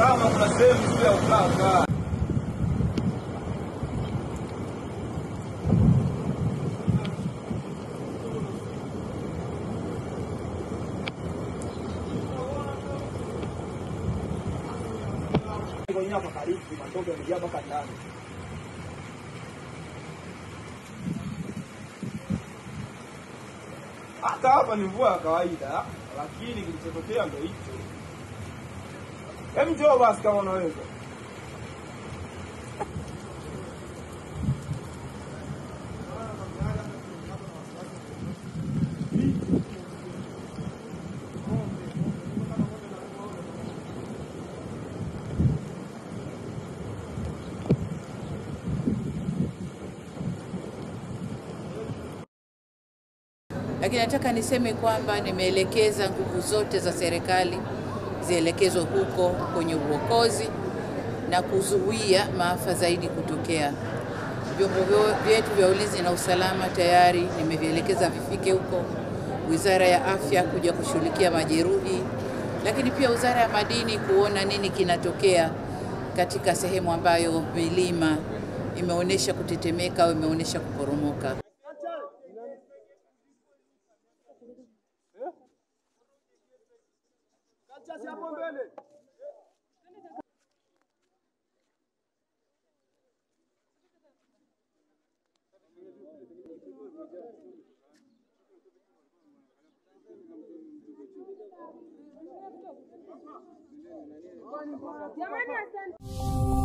kama kuna sehemu sio ya ukaka. kwenye hapa karibu matoke yamejaa mpaka ndani. Hata hapa ni mvua ya kawaida, lakini kilichotokea ndo hicho. Hebu njoo basi kama unaweza. Lakini nataka niseme kwamba nimeelekeza nguvu zote za serikali zielekezwe huko kwenye uokozi na kuzuia maafa zaidi kutokea. Vyombo vyo- vyetu vya ulinzi na usalama tayari nimevielekeza vifike huko, wizara ya afya kuja kushughulikia majeruhi, lakini pia wizara ya madini kuona nini kinatokea katika sehemu ambayo milima imeonyesha kutetemeka au imeonyesha kuporomoka. Jamani, asante.